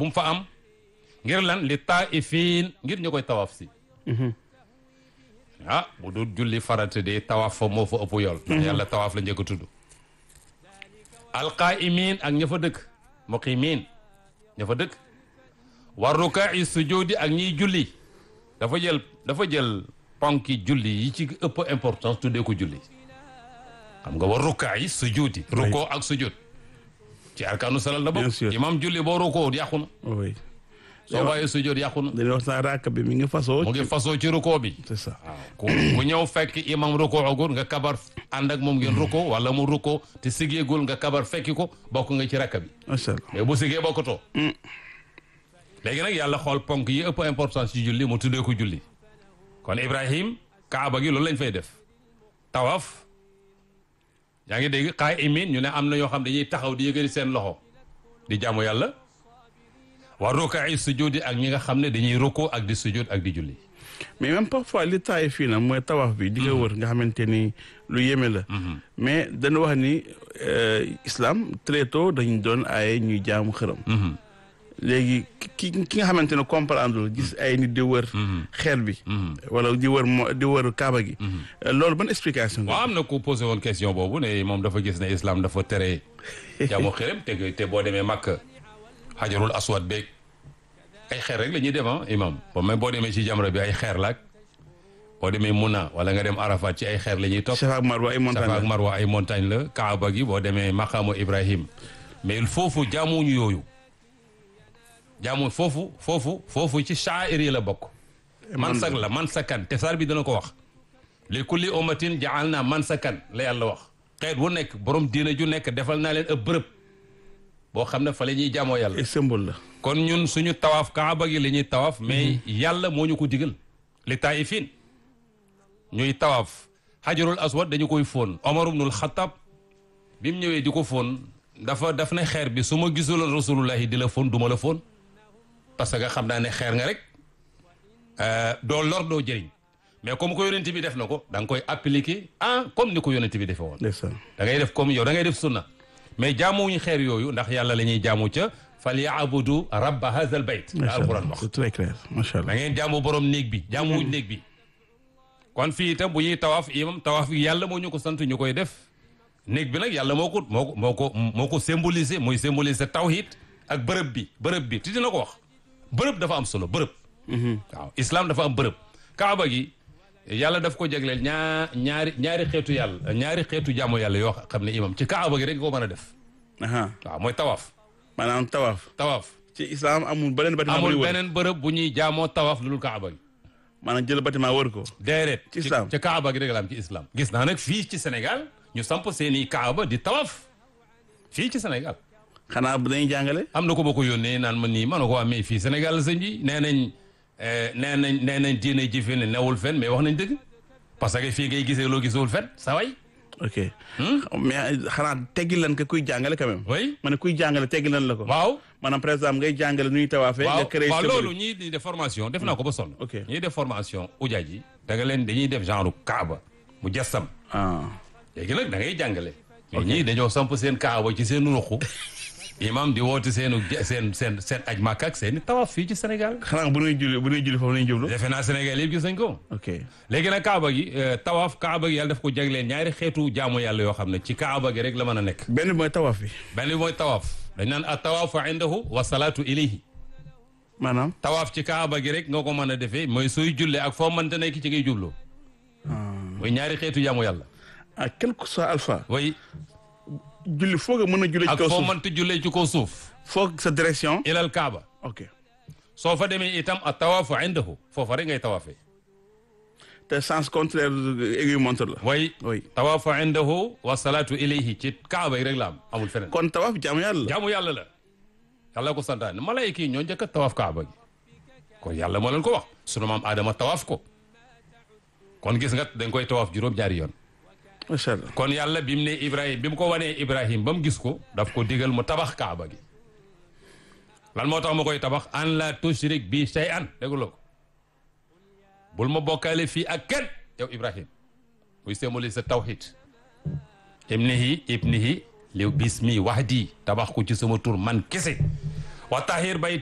bu mu fa am ngir lan li taa'ifiin ngir ñu koy tawaaf si ah bu dul julli farata de tawaaf fa moo fa ëpp yool ndax yàlla tawaaf la njëkk a tudd alqaa'imiin ak ña fa dëkk muqiimiin ña fa dëkk war rukaa'i sujuudi ak ñiy julli dafa jël dafa jël ponki julli yi ci ëpp importance tuddee ko julli xam nga war rukaa'i sujuudi rukoo ak sujud ci arkaanu salal la Bien bokk sûr. imam julli boo rukoo yàqu na oui soo bàyyee sujud yàqu na dañuy wax sax raaka bi mi ngi fasoo mu ngi fasoo ci rukoo bi c'est ça waaw ku ku ñëw fekk imam rukoo agul nga kabar ànd ak moom ngeen rukoo wala mu rukoo te sigeegul nga kabar fekki ko bokk nga ci rakka bi macha allah mais bu sigee bokkatoo léegi nag yàlla xool ponk yi ëpp importance ci julli mu tuddee ko julli kon Ibrahim kaaba gi loolu lañ fay def tawaf yaa ngi dégg xaay imin ñu ne am na ñoo xam dañuy taxaw di yëgëri seen loxo di jaamu yàlla wa rukaay sujudi ak ñi nga xam ne dañuy rukkoo ak di sujud ak di julli mais même parfois li taay fii nag mooy tawaaf bi di nga wër nga xamante ni lu yéeme la mais dañu wax ni euh, islam très tôt dañu doon aaye ñuy jaamu xërëm léegi ki ki nga xamante ne comprendre gis ay nit di wër xeer bi wala di wër mo di wër kaaba gi Euh, loolu ban explication waaw nga am na ku posé woon question boobu ne moom dafa gis ne islam dafa tere jaamu xërëm te te boo demee Makka xajarul aswad beeg ay xeer rek la ñuy dem ah imam ba même boo demee ci jamra bi ay xeer laak boo demee Muna wala nga dem Arafat ci ay xeer la ñuy topp Safa ak Marwa ay montagne Safa ak la. Marwa ay montagne la Kaaba gi boo demee maqaamu Ibrahim mais foofu jaamuñu yooyu jaamu foofu foofu foofu ci sha'ir yi la bokk mansak la mansakan te saar bi dana ko wax li kulli ummatin ja'alna mansakan la yàlla wax xeet wu nekk borom diina ju nekk defal naa leen ab bërëb boo xam ne fa la ñuy jaamoo yàlla ay symbole la kon ñun suñu tawaaf kaaba gi la ñuy tawaaf mais yàlla moo ñu ko digal li taayifin ñuy tawaaf xajarul aswad dañu koy fóon omar ibnul xatab bi mu ñëwee di ko fóon dafa daf ne xeer bi su ma gisuloon rasulullahi di la fóon du ma la fóon parce que xam naa ne xeer nga rek euh, doo lor doo jëriñ mais comme ko yonent bi def na ko da nga koy appliquer ah comme ni ko yonent bi defee woon ndeysaan da ngay def comme yow da ngay def sunna mais jaamuwuñu xeer yooyu ndax yàlla la ñuy jaamu ca fal yaabudu rabba hadha al bayt la macha alquran allah wax c'est très clair macha da allah ngeen jaamu borom néeg bi jaamuwuñ néeg bi kon fii itam bu ñuy tawaaf imam tawaaf bi yàlla moo ñu ko sant ñu koy def néeg bi nag yàlla moo ko moo ko moo ko moo ko symboliser muy symboliser tawhid ak bërëb bi bërëb bi ti dina ko wax bërëb dafa am solo bërëb waaw islam dafa am bërëb kaaba gi yàlla daf ko jagleel ñaa ñaari ñaari xeetu yàlla ñaari xeetu jaamu yàlla yoo xam ne imam ci kaaba gi rek nga ko mën a def aha waaw mooy tawaaf maanaam tawaaf tawaaf ci islam amul beneen bâtiment bu amul ñuy wër beneen bërëb bu ñuy jaamoo tawaaf lu dul kaaba gi maanaam jël bâtiment wër ko déedéet Ci islam. ca kaaba gi rek la am ci islam gis naa nag fii ci Sénégal ñu samp seeni kaaba di tawaaf fii ci Sénégal xanaa bu dañuy jàngale am na ko ma ko yónnee naan ma nii ma ne ko waa mais fii Sénégal la sëñ bi nee nañ eh, nee nañ nee nañ diine ji fi ne newul fen mais wax nañ dëgg parce que fii ngay gisee loo gisewul fen sa way ok mais xanaa teggil leen ko kuy jàngale quand même oui ma ne kuy jàngale teggil leen la ko waaw maanaam par exemple ngay jàngale nu ñuy tawaafee nga waaw créé waaw symbole. loolu ñii di def formation def naa ko ba sonn Ok. ñii def formation ujaaj yi da nga leen dañuy def genre kaaba mu jassam ah léegi nag da ngay jàngale mais ñii dañoo samp seen kaaba ci seen ruqu imam di woote seenu je- seen seen seen aj màkk ak seen i tawaaf fii ci Sénégal xanaa bu ñuy julli bu ñuy julli foofu nañu jublu defe naa Sénégal yëpp gis nañ ko ok léegi nag kaaba gi euh, tawaaf kaaba gi yàlla daf ko jagleen ñaari xeetu jaamu yàlla yoo xam ne ci kaaba gi rek la mën a nekk benn bi mooy tawaaf bi benn bi mooy tawaaf dañ naan a tawaafu indahu wa salaatu ilayhi maanaam tawaaf ci kaaba gi rek nga ko mën a defee mooy sooy julle ak foo mënta nekk ci ngay jublu mooy ñaari xeetu jaamu yàlla ah quel que soit alpha way julli foog nga mën a julli ci ak kaw foo suuf mënta jullee ci kaw suuf foog sa direction ilal kaaba ok soo fa demee itam a tawaafu indahu foofa rek ngay tawaafee te sens contraire aiguille montre la way oui tawaafu indahu wa salaatu ilayhi ci kaaba yi rek la am amul feneen kon tawaaf jaamu yàlla la jaamu yàlla la yàlla ko santaane malayka yi ñoo njëkk a tawaaf kaaba gi kon yàlla moo leen ko wax sunu maam Adama tawaaf ko kon gis nga dañ koy tawaaf juróom-ñaari yoon macha allah kon yàlla bi mu ne Ibrahim bi mu ko wanee Ibrahim ba mu gis ko daf ko digal mu tabax kaaba gi lan moo tax ma koy tabax an la tushrik bi shay'an dégguloo ko bul ma bokkaale fii ak kenn yow Ibrahim muy symboliser sa tawhid ibnihi ibnihi li bismi wahdi tabax ko ci sama tur man kese wa tahir bay